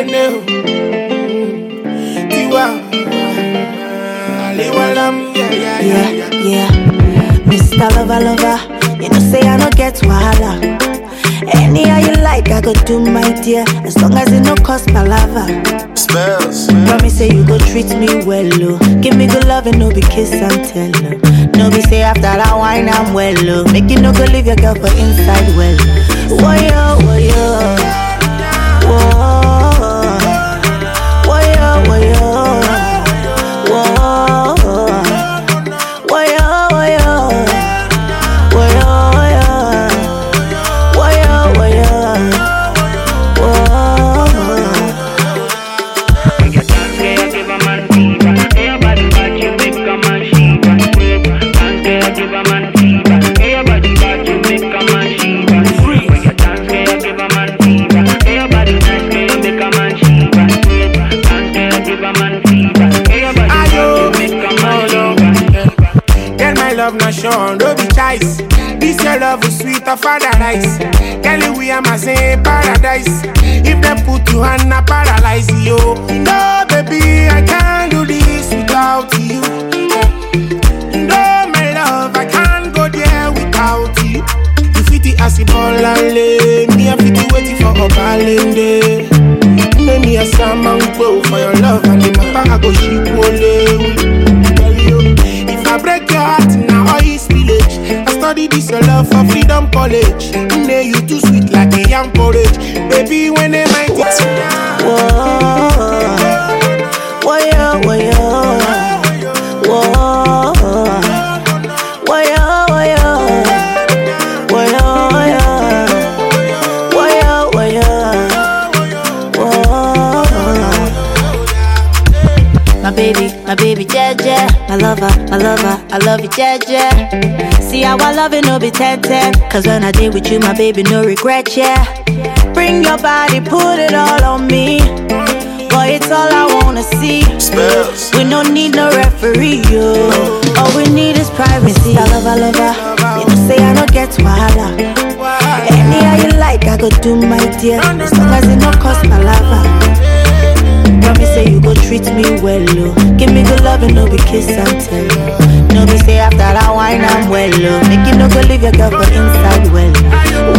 kene o. Tiwa. Aliwalam, yeah, yeah, yeah, Yeah, yeah. yeah. Mr. Lover, lover, you know say I no get wahala. Any how you like, I go do my dear, as long as it no cost palava. Spells. Promise say you go treat me well, oh. Give me good love and no be kiss and tell, oh. No be say after that wine I'm well, oh. Make you no go leave your girl for inside well. Woyo, woyo, woah. Woyo, woyo, woah. Woyo, woyo, woyo, woyo, woyo, woyo, woah. Ayo, hold on. Girl, my love not shown, no be choice. This your love is sweet of paradise. Girl, we are my same paradise. If they put you on a paralyze you. No, baby, I can't do this without you. No, my love, I can't go there without you. You fit the acid ball and lay. Me, I fit the waiting for a balance Make me a salmon go for your love and the matter I go ship ole. Tell you, if I break your heart now all is village. I study this your love for freedom college. Nay, you too sweet like a young porridge. Baby, when they might it's Whoa, woyo, woyo, whoa, woyo, woyo, woyo, woyo, woyo, whoa. My baby, my baby, Jeje, my lover, my lover, I love you, Jeje. See how I love it, no be 10 10. Cause when I did with you, my baby, no regret, yeah. Bring your body, put it all on me. Boy, it's all I wanna see. Spells. We don't need no referee, yo. All we need is privacy. I love, I love, her. You know, say I don't get wahala. Any how you like, I go do my dear. As long as it no cost my lava. Promise say you go treat me well, oh. Give me good love and no be kiss and tell. oh. No be say after that wine I'm well, oh. Make you no go leave your girl for inside well.